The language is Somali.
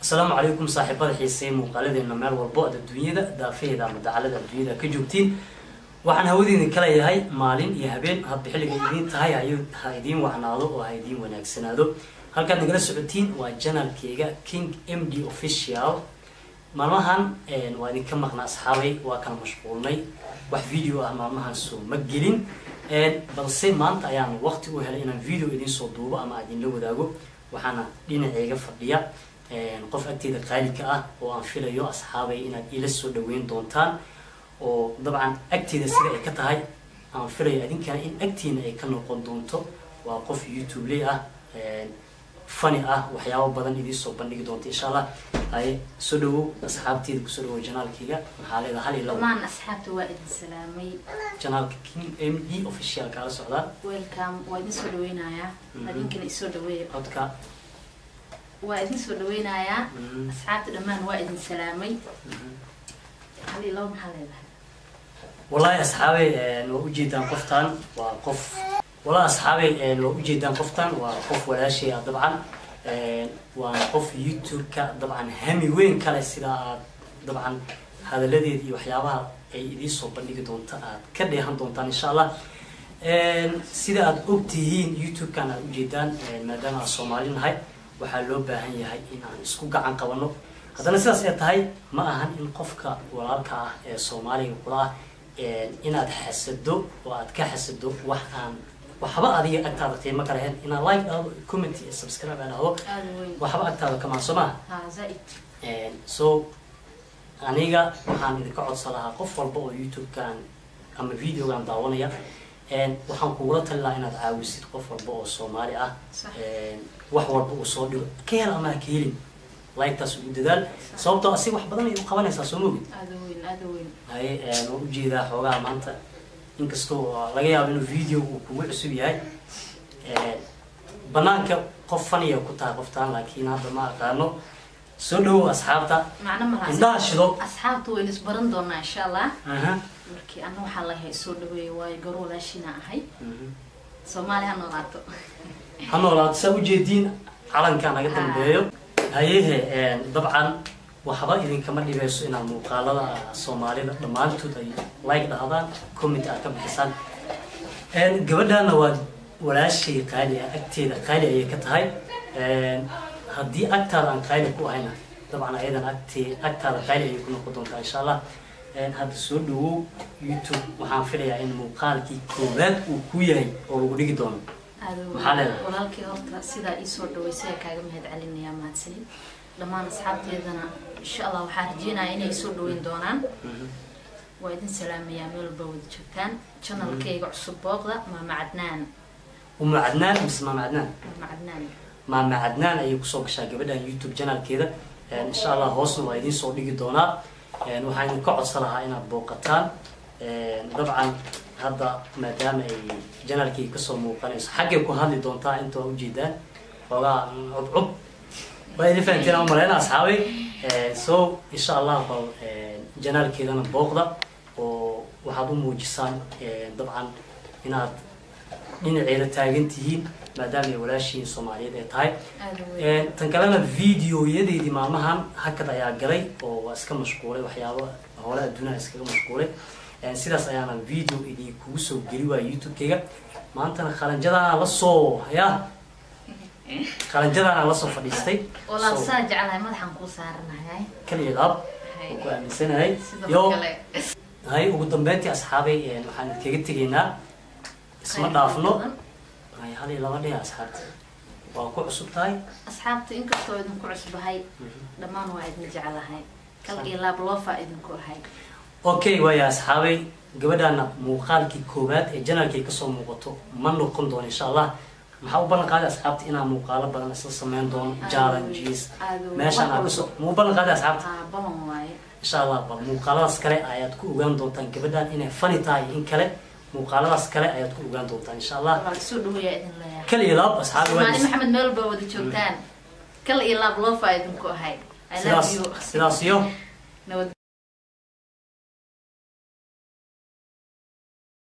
asalaamu calaykum saaxiibada xiisey muuqaaladeena meel walbo ad adduunyada daafaheeda ama dacalada adduunyada ka joogtiin waxaan hawadeedin kala yahay maalin iyo habeen hadba xilliga idiin tahay ha idiin wacnaado oo ha idiin wanaagsanaado halkaad nagala socotiin waa janalkeyga king m d official maalmahan waa idinka maqna asxaabay waa kala mashquulnay wax video ah maalmahan soo ma gelin balse maanta ayaan waqti u helay inaan video idinsoo duubo ama idinla wadaago waxaana dhinaceyga fadhiya qof agteeda qaalika ah oo aan filayo asxaabay inaad ila soo dhaweyn doontaan oo dabcan agteeda sida ay ka tahay aan filayo idinkana in agtiina ay ka noqon doonto waa qof youtube ley ah fani ah waxyaabo badan idiin soo bandhigi doonta insha allah haye soo dhawow asxaabteeda kusoo dhawow janaalkeyga maxaa leedaha hal iyo labo dhammaan asxaabta waa idin salaamay janaalka king m d official kaala socdaa welcome waa idin soo dhaweynayaa adinkana isoo dhaweeya codka waa idin soo dhaweynayaa Mhm. asxaabta dhammaan waa idin salaamay hal iyo labo maxaa leedahay wallahi asxaabey waa ujeedaan qoftan waa qof wallahi asxaabey waa ujeedaan qoftan waa qof walaashay ah dabcan waana qof youtube-ka dabcan hami weyn kale sida aad dabcan hadaladeeda iyo waxyaabaha ay idiin soo bandhigi doonta aad ka dheehan doontaan insha allah sida aad ogtihiin youtube-kan aad ujeedaan maadaama aad soomaali nahay waxaa loo baahan yahay in aan isku gacan qabano haddana sidaas ay tahay ma ahan in qofka walaalka ah ee soomaaliga kula ah inaad xasado oo aad ka xasado wax aan waxba adiga agtaada qiimo ka lahayn inaad like dhahdo comment iyo subscribe aad dhahdo aada weyn waxba agtaada kamaan soo maha ha zaa-id so aniga waxaan idinka codsan lahaa qof walba oo youtube-kan ama videogan daawanaya waxaan kugula tali lahaa inaad caawisid qof walba oo soomaali ah Sax. wax walba uu soo dhigo ka hel ama ha ka helin like-taas ugu dadaal sababtoo asiga wax badan ay u qabanaysaa soo mogid aada weyn aada weyn haye waan ujeedaa xoogaha maanta inkastoo laga yaabo inuu video uu kugu cusub yahay banaanka qof faniya ku tahay qoftaan laakiin hadda ma aqaano soo dhawow asxaabta macno malaha indhaha shido asxaabta waynu isbaran doonaa insha allah aha markii ana waxaa lahay soo dhaweeya waayo gabar walaashina ahay Mhm. soomaali ha noolaato ha noolaato saa ujeediin calanka naga dambeeyo hayehe dabcan waxba idinkama dhibeyso inaad muuqaalada soomaalida dhammaantood ay like dhahdaan comment aad ka bixisaan gabadhana waa walaashay qaali ah agteeda qaali ayay ka tahay haddii agtaada aan qaali ku ahayna dabcan ayadan agtee agtaada qaali ayay ku noqon doontaa insha allah hadda soo dhawow youtube waxaan filayaa in muuqaalkii koowaad uu ku yahay oo lagu dhigi doono aada Maxaa leedahay? weyn walaalkii horta sidaa iisoo dhaweysay ayaa kaaga mahad celinayaa mahadsanid dhammaan asxaabteedana insha allah waxaa rajeynaya inay soo dhaweyn doonaan waa idin salaamayaa meel walba wada joogtaan janalkayga cusub booqda maama cadnaan uma cadnaan mise maama cadnaan maama cadnaan maama cadnaan ayay kusoo gashaa gabadhan youtube janalkeeda insha allah hoosna waa idiin soo dhigi doonaa waxaan idinka codsan lahaa inaad booqataan dabcan hadda maadaama ay janalkii kasoo muuqanayso xaggay ku hadli doontaa inta waa ujeedaan xoogaa cubcub waa idin fahanteen aan maleyna asxaabay so insha allah bal janaalkeedana booqda oo waxaad u muujisaan dabcan inaad dhinaceeda taagan tihiin maadaama ay walaashiin soomaaliyeed ay tahay aada weyn tan kalena videoyadeedii maalmahan hakad ayaa galay oo waa iska mashquulay waxyaabo hole adduunaha iskaga mashquulay sidaas ayaana video idinkugu soo geli waaya youtube-kayga maantana qalanjadaana lasoo ya qalanjadaana lasoo fadhiistay walaal So, saa jeclahay madaxaan kuu saaranahay kaliya laab Hay. oo ku aaminsanahay sidoo yo kale hay ugu dambeyntii asxaabay waxaan idinkaga tegaynaa isma dhaafno hay hal iyo laba dhiga asxaabta waa ku cusub tahay asxaabta inkastoo idinku cusbahay dhammaan waa idin jeclahay kal iyo laab loofaa idinku ahay okay waaya asxaabay gabadhaana muuqaalkii koowaad ee janalkay kasoo muuqato ma noqon doono insha allah maxaa u ballan qaaday asxaabta inaan muuqaalo badan isla sameyn doono challenges Aad weyn. meeshaan aan kasoo muu ballan qaaday asxaabta aa balan waaye insha allah bal muuqaaladaas kale ayaad ku ogaan doontaan gabadhan inay fani tahay in kale muuqaaladaas kale ayaad ku ogaan doontaan insha allah walaal soo dhaweeyaa idin leeyahay kal iyo laab asxaabi soomaali waa maxamed meel baa wada joogtaan kal iyo laab loofaa idinku ahay i love sidaas you sidaas iyo nabad